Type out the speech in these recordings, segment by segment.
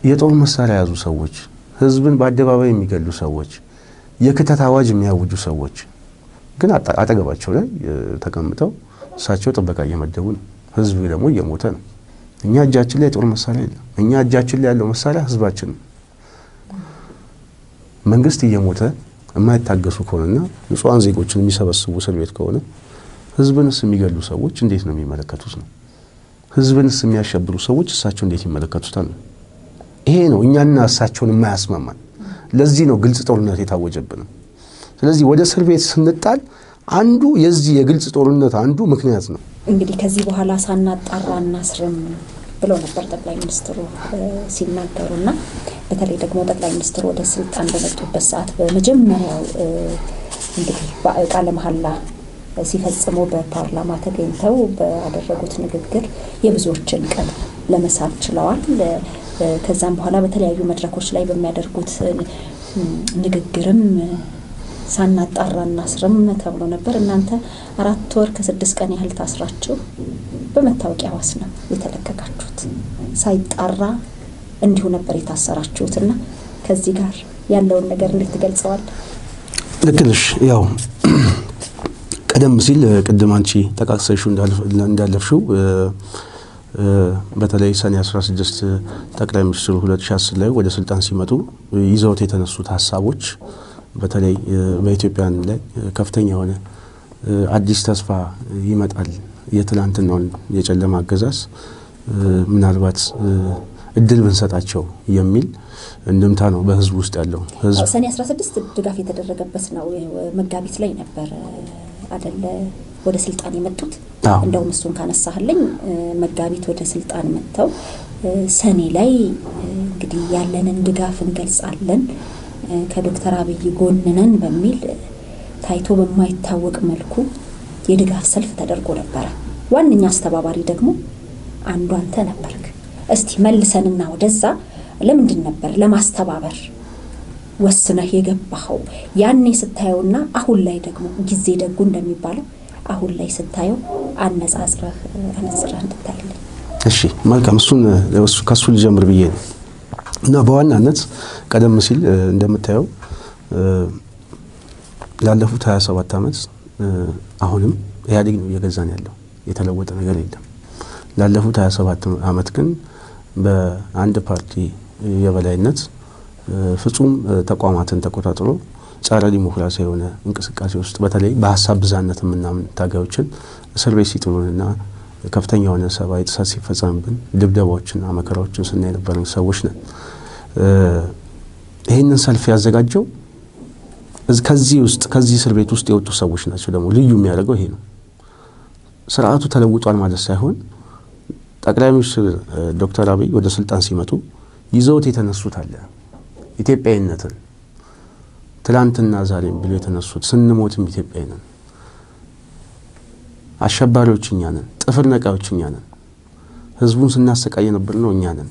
የጦር መሳሪያ የያዙ ሰዎች፣ ህዝብን በአደባባይ የሚገሉ ሰዎች፣ የክተት አዋጅ የሚያውጁ ሰዎች ግን አጠገባቸው ላይ ተቀምጠው እሳቸው ጥበቃ እየመደቡ ነው። ህዝብ ደግሞ እየሞተ ነው። እኛ እጃችን ላይ የጦር መሳሪያ የለም። እኛ እጃችን ላይ ያለው መሳሪያ ህዝባችን ነው። መንግስት እየሞተ የማይታገሱ ከሆነና ንጹሐን ዜጎችን የሚሰበስቡ እስር ቤት ከሆነ ህዝብንስ የሚገሉ ሰዎች እንዴት ነው የሚመለከቱት ነው? ህዝብንስ የሚያሸብሩ ሰዎች እሳቸው እንዴት ይመለከቱታል ነው? ይሄ ነው እኛና እሳቸውን የማያስማማን። ለዚህ ነው ግልጽ ጦርነት የታወጀብንም። ስለዚህ ወደ እስር ቤት ስንጣል አንዱ የዚህ የግልጽ ጦርነት አንዱ ምክንያት ነው። እንግዲህ ከዚህ በኋላ ሳናጣራ እናስርም ብለው ነበር ጠቅላይ ሚኒስትሩ ሲናገሩ እና በተለይ ደግሞ ጠቅላይ ሚኒስትሩ ወደ ስልጣን በመጡበት ሰዓት በመጀመሪያው እንግዲህ ቃለ መሐላ ሲፈጽሙ በፓርላማ ተገኝተው ባደረጉት ንግግር የብዙዎችን ቀልብ ለመሳብ ችለዋል። ከዛም በኋላ በተለያዩ መድረኮች ላይ በሚያደርጉት ንግግርም ሳናጣራ እናስርም ተብሎ ነበር። እናንተ አራት ወር ከስድስት ቀን ያህል ታስራችሁ በመታወቂያ ዋስ ነው የተለቀቃችሁት። ሳይጣራ እንዲሁ ነበር የታሰራችሁትና ከዚህ ጋር ያለውን ነገር እንዴት ትገልጸዋል? ልክ ነሽ። ያው ቀደም ሲል ቅድም አንቺ ጠቃቅሰሽው እንዳለፍሽው በተለይ ሰኔ 16 ጠቅላይ ሚኒስትሩ 2010 ላይ ወደ ስልጣን ሲመጡ ይዘውት የተነሱት ሀሳቦች በተለይ በኢትዮጵያን ላይ ከፍተኛ የሆነ አዲስ ተስፋ ይመጣል፣ የትላንትናውን የጨለማ አገዛዝ ምናልባት እድል ብንሰጣቸው የሚል እንድምታ ነው በህዝቡ ውስጥ ያለው። ሰኔ 16 ድጋፍ የተደረገበት ነው። መጋቢት ላይ ነበር አደለ ወደ ስልጣን የመጡት። እንደውም እሱን ካነሳህልኝ መጋቢት ወደ ስልጣን መጥተው ሰኔ ላይ እንግዲህ ያለንን ድጋፍ እንገልጻለን ከዶክተር አብይ ጎን ነን በሚል ታይቶ በማይታወቅ መልኩ የድጋፍ ሰልፍ ተደርጎ ነበረ። ዋነኛ አስተባባሪ ደግሞ አንዱ አንተ ነበርክ። እስቲ መልሰንና ወደዛ ለምንድን ነበር ለማስተባበር ወስነህ የገባኸው? ያኔ ስታየውና አሁን ላይ ደግሞ ጊዜ ደጉ እንደሚባለው አሁን ላይ ስታየው አነጻጽረህ አነጽረህ እንድታይልኝ። እሺ መልካም። እሱን ከእሱ ልጀምር ብዬ ነው እና በዋናነት ቀደም ሲል እንደምታየው ላለፉት 27 ዓመት አሁንም ኢህአዴግ ነው እየገዛን ያለው፣ የተለወጠ ነገር የለም። ላለፉት 27 ዓመት ግን በአንድ ፓርቲ የበላይነት ፍጹም ተቋማትን ተቆጣጥሮ ጸረ ዲሞክራሲ የሆነ እንቅስቃሴ ውስጥ በተለይ በሀሳብ ብዛነት የምናምን ታጋዮችን እስር ቤት ሲጥሉንና ከፍተኛ የሆነ ሰብአዊ ጥሰት ሲፈጸምብን ድብደባዎችና መከራዎችን ስናይ የነበረን ሰዎች ነን። ይህንን ሰልፍ ያዘጋጀው ከዚህ ውስጥ ከዚህ እስር ቤት ውስጥ የወጡ ሰዎች ናቸው። ደግሞ ልዩ የሚያደርገው ይሄ ነው። ስርዓቱ ተለውጧል ማለት ሳይሆን ጠቅላይ ሚኒስትር ዶክተር አብይ ወደ ስልጣን ሲመጡ ይዘውት የተነሱት አለ ኢትዮጵያዊነትን ትላንትና ዛሬም ብሎ የተነሱት ስንሞትም ኢትዮጵያዊ ነን፣ አሸባሪዎች እኛ ነን፣ ጥፍር ነቃዮች እኛ ነን፣ ህዝቡን ስናሰቃይ የነበር ነው እኛ ነን፣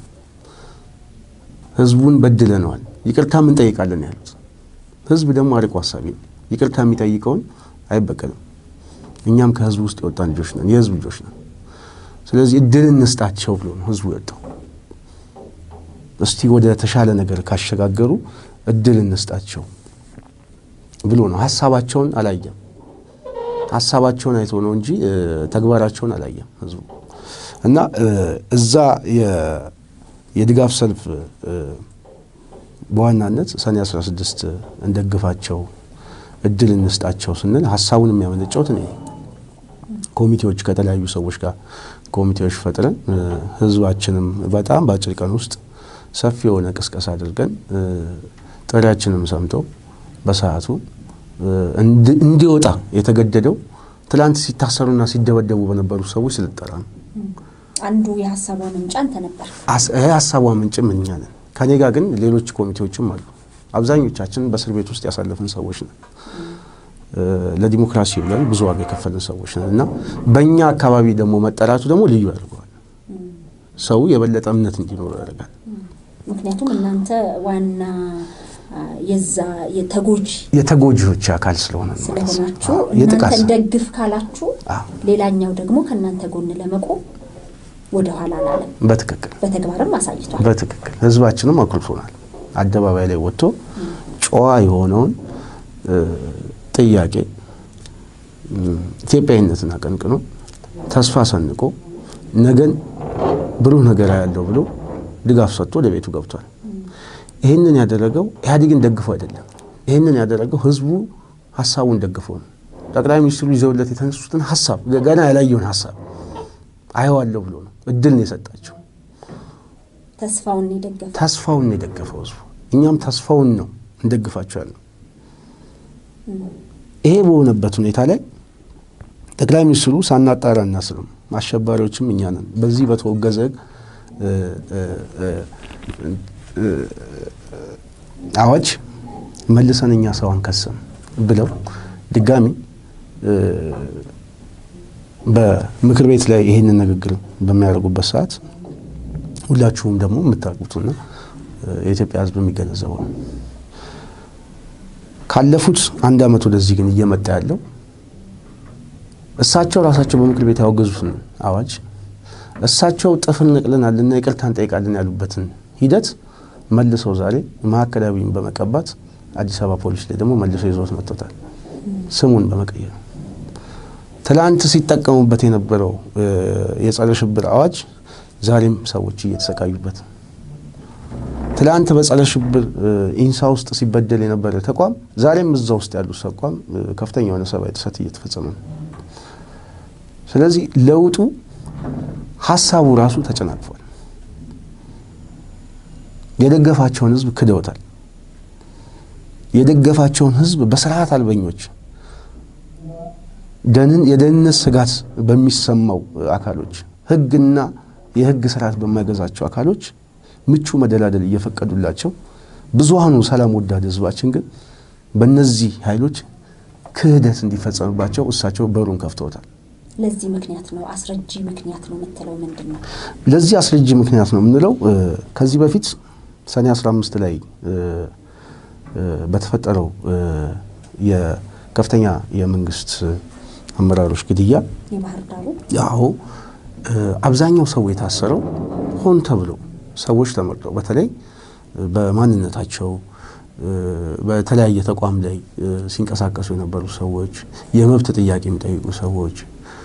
ህዝቡን በድለነዋል፣ ይቅርታም እንጠይቃለን ያሉት። ህዝብ ደግሞ አርቆ ሀሳቢ ነው። ይቅርታ የሚጠይቀውን አይበቀልም። እኛም ከህዝቡ ውስጥ የወጣን ልጆች ነን፣ የህዝብ ልጆች ነን። ስለዚህ እድል እንስጣቸው ብሎ ነው ህዝቡ የወጣው። እስቲ ወደ ተሻለ ነገር ካሸጋገሩ እድል እንስጣቸው ብሎ ነው። ሀሳባቸውን አላየም። ሀሳባቸውን አይቶ ነው እንጂ ተግባራቸውን አላየም ህዝቡ እና እዛ የድጋፍ ሰልፍ በዋናነት ሰኔ 16 እንደግፋቸው እድል እንስጣቸው ስንል ሀሳቡን የሚያመነጨውት እኔ ኮሚቴዎች ከተለያዩ ሰዎች ጋር ኮሚቴዎች ፈጥረን ህዝባችንም በጣም በአጭር ቀን ውስጥ ሰፊ የሆነ ቅስቀሳ አድርገን ጥሪያችንም ሰምተው በሰዓቱ እንዲወጣ የተገደደው ትላንት ሲታሰሩና ሲደበደቡ በነበሩ ሰዎች ስልጠራ ነው። አንዱ የሀሳቧ ምንጭ አንተ ነበር። ሀሳቧ ምንጭም እኛ ነን። ከኔ ጋር ግን ሌሎች ኮሚቴዎችም አሉ። አብዛኞቻችን በእስር ቤት ውስጥ ያሳለፍን ሰዎች ነን። ለዲሞክራሲ ብለን ብዙ ዋጋ የከፈልን ሰዎች ነን እና በእኛ አካባቢ ደግሞ መጠራቱ ደግሞ ልዩ ያደርገዋል። ሰው የበለጠ እምነት እንዲኖረው ያደርጋል። ምክንያቱም እናንተ ዋና የዛ የተጎጂ የተጎጂዎች አካል ስለሆነ ነው ማለት ነው። ስለሆናችሁ የጥቃት እናንተን ደግፍ ካላችሁ አዎ። ሌላኛው ደግሞ ከእናንተ ጎን ለመቆም ወደኋላ አላለም። በትክክል በተግባርም አሳይቷል። በትክክል ህዝባችንም አኩርፎናል። አደባባይ ላይ ወጥቶ ጨዋ የሆነውን ጥያቄ ኢትዮጵያዊነትን አቀንቅኖ ተስፋ ሰንቆ ነገን ብሩህ ነገር ያለው ብሎ ድጋፍ ሰጥቶ ወደ ቤቱ ገብቷል። ይህንን ያደረገው ኢህአዴግን ደግፎ አይደለም። ይህንን ያደረገው ህዝቡ ሀሳቡን ደግፎ ነው። ጠቅላይ ሚኒስትሩ ይዘውለት የተነሱትን ሀሳብ ገና ያላየውን ሀሳብ አየዋለሁ ብሎ ነው እድል ነው የሰጣቸው። ተስፋውን የደገፈ ተስፋውን ነው የደገፈው ህዝቡ። እኛም ተስፋውን ነው እንደግፋቸው ያለው። ይሄ በሆነበት ሁኔታ ላይ ጠቅላይ ሚኒስትሩ ሳናጣራ እናስርም፣ አሸባሪዎችም እኛ ነን፣ በዚህ በተወገዘ አዋጅ መልሰን እኛ ሰው አንከስም ብለው ድጋሚ በምክር ቤት ላይ ይህንን ንግግር በሚያደርጉበት ሰዓት ሁላችሁም ደግሞ የምታውቁትና የኢትዮጵያ ሕዝብ የሚገነዘበው ነው። ካለፉት አንድ ዓመት ወደዚህ ግን እየመጣ ያለው እሳቸው ራሳቸው በምክር ቤት ያወገዙትን አዋጅ እሳቸው ጥፍር ነቅለናልና ይቅርታ እንጠይቃለን ያሉበትን ሂደት መልሰው ዛሬ ማዕከላዊን በመቀባት አዲስ አበባ ፖሊስ ላይ ደግሞ መልሰው ይዞት መጥቶታል። ስሙን በመቀየር ትላንት ሲጠቀሙበት የነበረው የጸረ ሽብር አዋጅ ዛሬም ሰዎች እየተሰቃዩበት ትላንት በጸረ ሽብር ኢንሳ ውስጥ ሲበደል የነበረ ተቋም ዛሬም እዛ ውስጥ ያሉ ተቋም ከፍተኛ የሆነ ሰብአዊ ጥሰት እየተፈጸመ ነው። ስለዚህ ለውጡ ሀሳቡ ራሱ ተጨናቅፏል። የደገፋቸውን ህዝብ ክደውታል። የደገፋቸውን ህዝብ በስርዓት አልበኞች የደህንነት ስጋት በሚሰማው አካሎች ህግና የህግ ስርዓት በማይገዛቸው አካሎች ምቹ መደላደል እየፈቀዱላቸው ብዙሃኑ ሰላም ወዳድ ህዝባችን ግን በእነዚህ ኃይሎች ክህደት እንዲፈጸምባቸው እሳቸው በሩን ከፍተውታል። ለዚህ ምክንያት ነው አስረጂ ምክንያት ነው የምትለው ምንድን ነው? ለዚህ አስረጂ ምክንያት ነው የምንለው ከዚህ በፊት ሰኔ 15 ላይ በተፈጠረው የከፍተኛ የመንግስት አመራሮች ግድያ የባህር ዳሩ ያው አብዛኛው ሰው የታሰረው ሆን ተብሎ ሰዎች ተመርጠው በተለይ በማንነታቸው በተለያየ ተቋም ላይ ሲንቀሳቀሱ የነበሩ ሰዎች፣ የመብት ጥያቄ የሚጠይቁ ሰዎች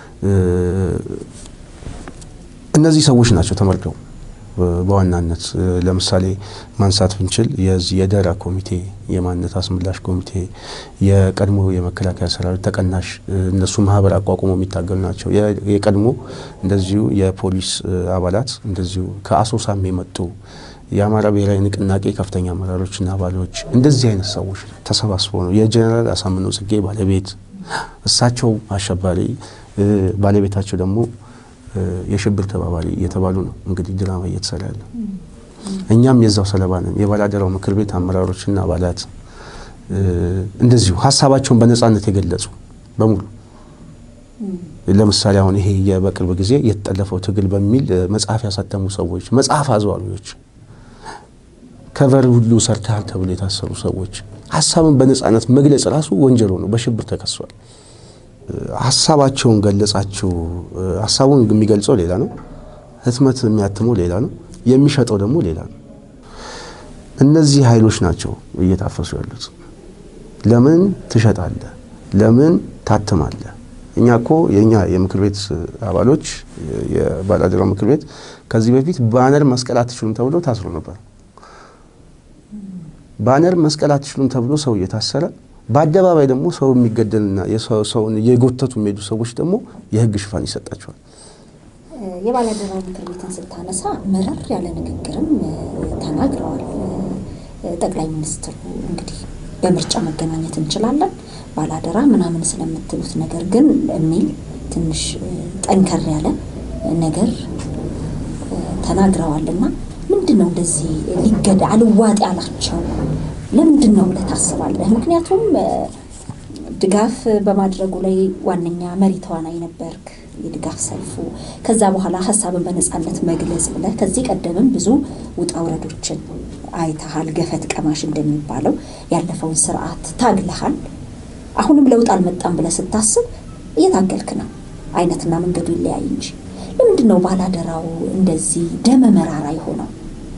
እነዚህ ሰዎች ናቸው ተመርጠው በዋናነት ለምሳሌ ማንሳት ብንችል የዚህ የደራ ኮሚቴ የማንነት አስመላሽ ኮሚቴ የቀድሞ የመከላከያ ሰራዊት ተቀናሽ እነሱ ማህበር አቋቁሞ የሚታገሉ ናቸው። የቀድሞ እንደዚሁ የፖሊስ አባላት እንደዚሁ ከአሶሳም የመጡ የአማራ ብሔራዊ ንቅናቄ ከፍተኛ አመራሮችና አባሎች እንደዚህ አይነት ሰዎች ተሰባስበው ነው የጀኔራል አሳምነው ጽጌ ባለቤት እሳቸው አሸባሪ ባለቤታቸው ደግሞ የሽብር ተባባሪ እየተባሉ ነው እንግዲህ ድራማ እየተሰራ ያለ። እኛም የዛው ሰለባ ነን። የባላደራው ምክር ቤት አመራሮችና አባላት እንደዚሁ ሀሳባቸውን በነጻነት የገለጹ በሙሉ ለምሳሌ አሁን ይሄ በቅርብ ጊዜ የተጠለፈው ትግል በሚል መጽሐፍ ያሳተሙ ሰዎች፣ መጽሐፍ አዘዋሪዎች፣ ከቨር ሁሉ ሰርተሃል ተብሎ የታሰሩ ሰዎች ሀሳብን በነጻነት መግለጽ ራሱ ወንጀል ነው፣ በሽብር ተከሷል። ሀሳባቸውን ገለጻችሁ። ሀሳቡን የሚገልጸው ሌላ ነው፣ ህትመት የሚያትመው ሌላ ነው፣ የሚሸጠው ደግሞ ሌላ ነው። እነዚህ ኃይሎች ናቸው እየታፈሱ ያሉት። ለምን ትሸጣለህ? ለምን ታትማለህ? እኛ እኮ የእኛ የምክር ቤት አባሎች የባላደራው ምክር ቤት ከዚህ በፊት ባነር መስቀል አትችሉም ተብሎ ታስሮ ነበር። ባነር መስቀል አትችሉም ተብሎ ሰው እየታሰረ በአደባባይ ደግሞ ሰው የሚገደልና ሰውን የጎተቱ የሚሄዱ ሰዎች ደግሞ የህግ ሽፋን ይሰጣቸዋል። የባላደራው ምክር ቤትን ስታነሳ መረር ያለ ንግግርም ተናግረዋል ጠቅላይ ሚኒስትሩ። እንግዲህ በምርጫ መገናኘት እንችላለን ባላደራ ምናምን ስለምትሉት ነገር ግን የሚል ትንሽ ጠንከር ያለ ነገር ተናግረዋልና ምንድን ነው እንደዚህ ሊገዳ አልዋጥ ያላቸው ለምንድን ነው ብለህ ታስባለህ? ምክንያቱም ድጋፍ በማድረጉ ላይ ዋነኛ መሪ ተዋናይ ነበርክ፣ የድጋፍ ሰልፉ። ከዛ በኋላ ሀሳብን በነፃነት መግለጽ ብለህ ከዚህ ቀደምም ብዙ ውጣ ውረዶችን አይተሃል። ገፈት ቀማሽ እንደሚባለው ያለፈውን ስርዓት ታግለሃል። አሁንም ለውጥ አልመጣም ብለህ ስታስብ እየታገልክ ነው። አይነትና መንገዱ ይለያይ እንጂ ለምንድን ነው ባላደራው እንደዚህ ደመ መራራ የሆነው?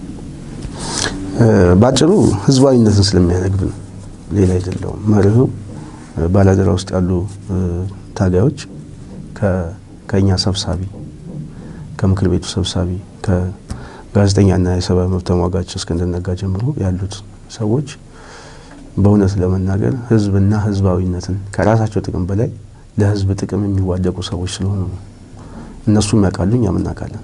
ባጭሩ ህዝባዊነትን ስለሚያነግብ ነው፣ ሌላ አይደለውም። መርሁ ባላደራ ውስጥ ያሉ ታጋዮች ከእኛ ሰብሳቢ ከምክር ቤቱ ሰብሳቢ ከጋዜጠኛና የሰብአዊ መብት ተሟጋች እስክንድር ነጋ ጀምሮ ያሉት ሰዎች በእውነት ለመናገር ህዝብና ህዝባዊነትን ከራሳቸው ጥቅም በላይ ለህዝብ ጥቅም የሚዋደቁ ሰዎች ስለሆኑ ነው። እነሱም ያውቃሉ፣ እኛም እናውቃለን።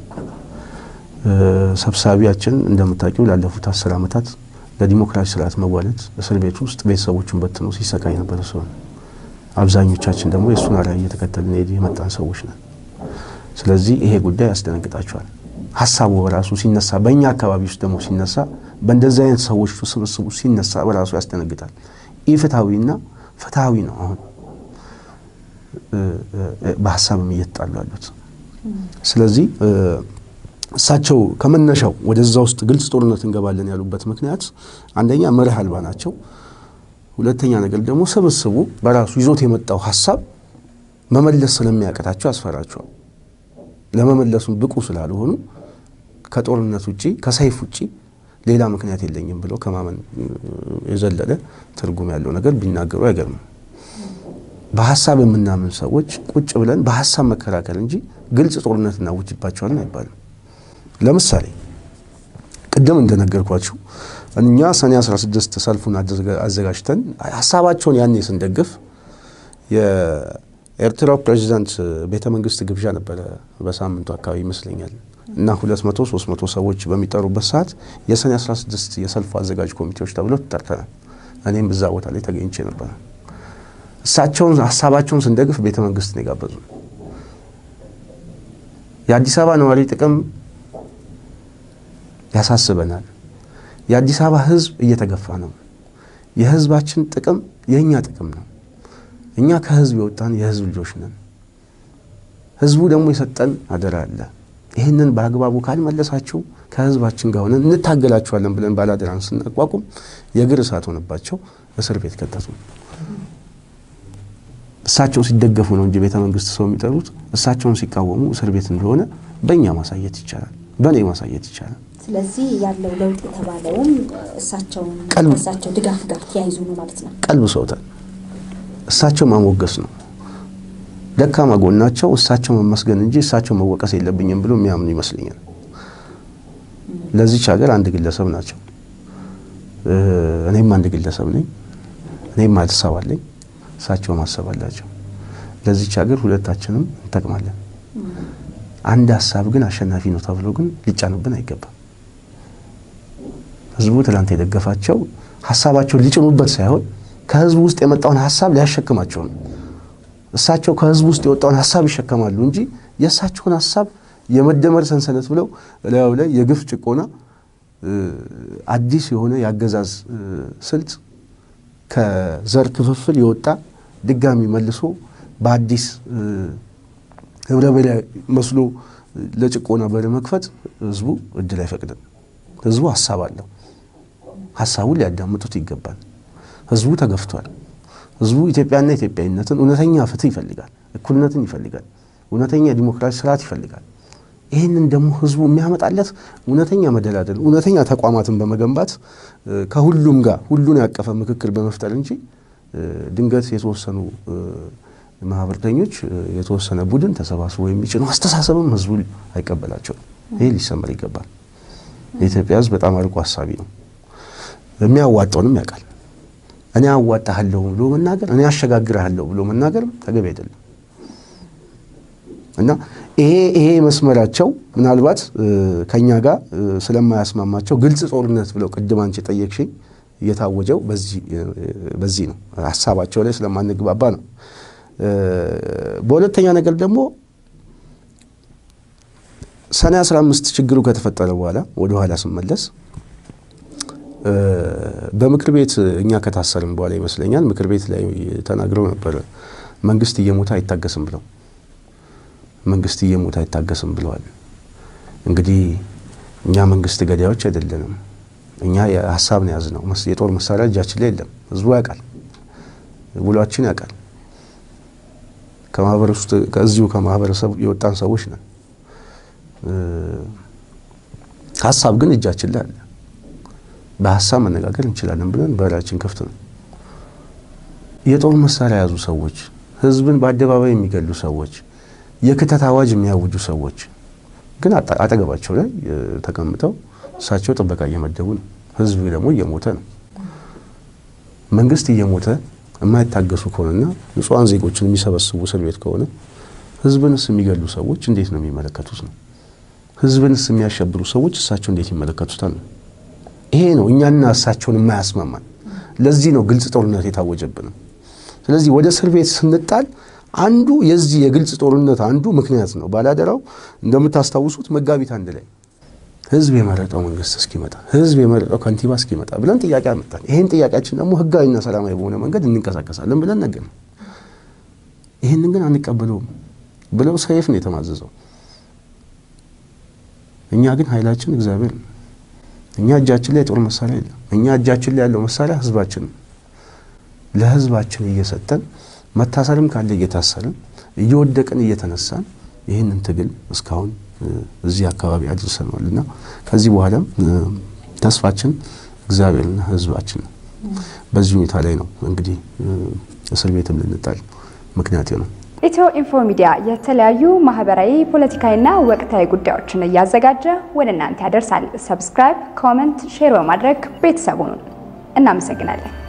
ሰብሳቢያችን እንደምታውቂው ላለፉት አስር ዓመታት ለዲሞክራሲ ስርዓት መዋለድ እስር ቤት ውስጥ ቤተሰቦቹን በትኖ ሲሰቃይ ነበረ ሰው አብዛኞቻችን ደግሞ የእሱን አርአያ እየተከተልን የመጣን ሰዎች ነን። ስለዚህ ይሄ ጉዳይ ያስደነግጣቸዋል። ሀሳቡ በራሱ ሲነሳ በእኛ አካባቢ ውስጥ ደግሞ ሲነሳ በእንደዚህ አይነት ሰዎች ስብስቡ ሲነሳ በራሱ ያስደነግጣል። ኢፍትሐዊና ፍትሐዊ ነው። አሁን በሀሳብም እየተጣሉ ያሉት። ስለዚህ እሳቸው ከመነሻው ወደዛ ውስጥ ግልጽ ጦርነት እንገባለን ያሉበት ምክንያት አንደኛ መርህ አልባ ናቸው። ሁለተኛ ነገር ደግሞ ስብስቡ በራሱ ይዞት የመጣው ሀሳብ መመለስ ስለሚያቀታቸው ያስፈራቸዋል። ለመመለሱም ብቁ ስላልሆኑ ከጦርነት ውጪ ከሰይፍ ውጪ ሌላ ምክንያት የለኝም ብለው ከማመን የዘለለ ትርጉም ያለው ነገር ቢናገሩ አይገርምም። በሀሳብ የምናምን ሰዎች ቁጭ ብለን በሀሳብ መከራከር እንጂ ግልጽ ጦርነት እናውጅባቸዋለን አይባልም። ለምሳሌ ቅድም እንደነገርኳችሁ እኛ ሰኔ 16 ሰልፉን አዘጋጅተን ሀሳባቸውን ያኔ ስንደግፍ የኤርትራው ፕሬዚዳንት ቤተ መንግስት ግብዣ ነበረ በሳምንቱ አካባቢ ይመስለኛል እና 200 300 ሰዎች በሚጠሩበት ሰዓት የሰኔ 16 የሰልፉ አዘጋጅ ኮሚቴዎች ተብለው ተጠርተናል። እኔም እዛ ቦታ ላይ ተገኝቼ ነበረ። እሳቸውን ሀሳባቸውን ስንደግፍ ቤተ መንግስት ነው የጋበዙ። የአዲስ አበባ ነዋሪ ጥቅም ያሳስበናል። የአዲስ አበባ ህዝብ እየተገፋ ነው። የህዝባችን ጥቅም የእኛ ጥቅም ነው። እኛ ከህዝብ የወጣን የህዝብ ልጆች ነን። ህዝቡ ደግሞ የሰጠን አደራ አለ። ይህንን በአግባቡ ካልመለሳችሁ ከህዝባችን ጋር ሆነን እንታገላችኋለን ብለን ባላደራን ስናቋቁም የእግር እሳት ሆነባቸው እስር ቤት ከተቱ። እሳቸው ሲደገፉ ነው እንጂ ቤተ መንግስት ሰው የሚጠሩት እሳቸውን ሲቃወሙ እስር ቤት እንደሆነ በእኛ ማሳየት ይቻላል፣ በእኔ ማሳየት ይቻላል። ስለዚህ ያለው ለውጥ የተባለውም እሳቸውን ከእሳቸው ድጋፍ ጋር ተያይዞ ነው ማለት ነው። ቀልብ ሰውታል። እሳቸው ማሞገስ ነው ደካማ ጎናቸው እሳቸው መመስገን እንጂ እሳቸው መወቀስ የለብኝም ብሎ የሚያምኑ ይመስለኛል። ለዚች ሀገር አንድ ግለሰብ ናቸው። እኔም አንድ ግለሰብ ነኝ። እኔም ሀሳብ አለኝ፣ እሳቸው ማሰብ አላቸው። ለዚች ሀገር ሁለታችንም እንጠቅማለን። አንድ ሀሳብ ግን አሸናፊ ነው ተብሎ ግን ሊጫንብን አይገባም። ህዝቡ ትላንት የደገፋቸው ሀሳባቸውን ሊጭኑበት ሳይሆን ከህዝቡ ውስጥ የመጣውን ሀሳብ ሊያሸክማቸው ነው። እሳቸው ከህዝቡ ውስጥ የወጣውን ሀሳብ ይሸከማሉ እንጂ የእሳቸውን ሀሳብ የመደመር ሰንሰለት ብለው እላዩ ላይ የግፍ ጭቆና አዲስ የሆነ የአገዛዝ ስልት ከዘር ክፍፍል የወጣ ድጋሚ መልሶ በአዲስ ህብረ ብሔራዊ መስሎ ለጭቆና በር መክፈት ህዝቡ እድል አይፈቅድም። ህዝቡ ሀሳብ አለው። ሀሳቡን ሊያዳምጡት ይገባል። ህዝቡ ተገፍቷል። ህዝቡ ኢትዮጵያና ኢትዮጵያዊነትን እውነተኛ ፍትህ ይፈልጋል። እኩልነትን ይፈልጋል። እውነተኛ የዲሞክራሲ ስርዓት ይፈልጋል። ይህንን ደግሞ ህዝቡ የሚያመጣለት እውነተኛ መደላደል፣ እውነተኛ ተቋማትን በመገንባት ከሁሉም ጋር ሁሉን ያቀፈ ምክክር በመፍጠር እንጂ ድንገት የተወሰኑ ማህበርተኞች የተወሰነ ቡድን ተሰባስቦ የሚጭነው አስተሳሰብም ህዝቡ አይቀበላቸውም። ይህ ሊሰመር ይገባል። የኢትዮጵያ ህዝብ በጣም አርቆ ሀሳቢ ነው። የሚያዋጣውንም ያውቃል። እኔ አዋጣሃለሁ ብሎ መናገር እኔ አሸጋግርሃለሁ ብሎ መናገርም ተገቢ አይደለም እና ይሄ ይሄ መስመራቸው ምናልባት ከኛ ጋር ስለማያስማማቸው ግልጽ ጦርነት ብለው ቅድም አንቺ ጠየቅሽኝ እየታወጀው በዚህ ነው። ሀሳባቸው ላይ ስለማንግባባ ነው። በሁለተኛ ነገር ደግሞ ሰኔ 15 ችግሩ ከተፈጠረ በኋላ ወደ ኋላ ስመለስ በምክር ቤት እኛ ከታሰርም በኋላ ይመስለኛል ምክር ቤት ላይ ተናግረው ነበረ። መንግስት እየሞተ አይታገስም ብለው መንግስት እየሞተ አይታገስም ብለዋል። እንግዲህ እኛ መንግስት ገዳዮች አይደለንም። እኛ የሀሳብ ነው የያዝነው። የጦር መሳሪያ እጃችን ላይ የለም። ህዝቡ ያውቃል፣ ውሏችን ያውቃል። ከማህበር ውስጥ ከዚሁ ከማህበረሰብ የወጣን ሰዎች ነን። ሀሳብ ግን እጃችን ላይ አለ። በሀሳብ መነጋገር እንችላለን ብለን በራችን ክፍት ነው። የጦር መሳሪያ የያዙ ሰዎች፣ ህዝብን በአደባባይ የሚገሉ ሰዎች፣ የክተት አዋጅ የሚያውጁ ሰዎች ግን አጠገባቸው ላይ ተቀምጠው እሳቸው ጥበቃ እየመደቡ ነው። ህዝብ ደግሞ እየሞተ ነው። መንግስት እየሞተ የማይታገሱ ከሆነና ንጹሐን ዜጎችን የሚሰበስቡ እስር ቤት ከሆነ ህዝብንስ የሚገሉ ሰዎች እንዴት ነው የሚመለከቱት ነው? ህዝብንስ የሚያሸብሩ ሰዎች እሳቸው እንዴት ይመለከቱታል ነው? ይሄ ነው እኛና እሳቸውን የማያስማማን። ለዚህ ነው ግልጽ ጦርነት የታወጀብን። ስለዚህ ወደ እስር ቤት ስንጣል አንዱ የዚህ የግልጽ ጦርነት አንዱ ምክንያት ነው። ባላደራው እንደምታስታውሱት መጋቢት አንድ ላይ ህዝብ የመረጠው መንግስት እስኪመጣ ህዝብ የመረጠው ከንቲባ እስኪመጣ ብለን ጥያቄ አመጣን። ይህን ጥያቄያችን ደግሞ ህጋዊና ሰላማዊ በሆነ መንገድ እንንቀሳቀሳለን ብለን ነገር ይህንን ግን አንቀበለውም ብለው ሰይፍ ነው የተማዘዘው። እኛ ግን ኃይላችን እግዚአብሔር ነው። እኛ እጃችን ላይ የጦር መሳሪያ የለም። እኛ እጃችን ላይ ያለው መሳሪያ ህዝባችን ነው። ለህዝባችን እየሰጠን መታሰርም ካለ እየታሰርን እየወደቅን እየተነሳን ይህንን ትግል እስካሁን እዚህ አካባቢ አድርሰነዋል እና ከዚህ በኋላም ተስፋችን እግዚአብሔርና ህዝባችን ነው። በዚህ ሁኔታ ላይ ነው እንግዲህ እስር ቤትም ልንጣል ምክንያት ነው። ኢትዮ ኢንፎ ሚዲያ የተለያዩ ማህበራዊ፣ ፖለቲካዊና ወቅታዊ ጉዳዮችን እያዘጋጀ ወደ እናንተ ያደርሳል። ሰብስክራይብ፣ ኮመንት፣ ሼር በማድረግ ቤተሰቡን እናመሰግናለን።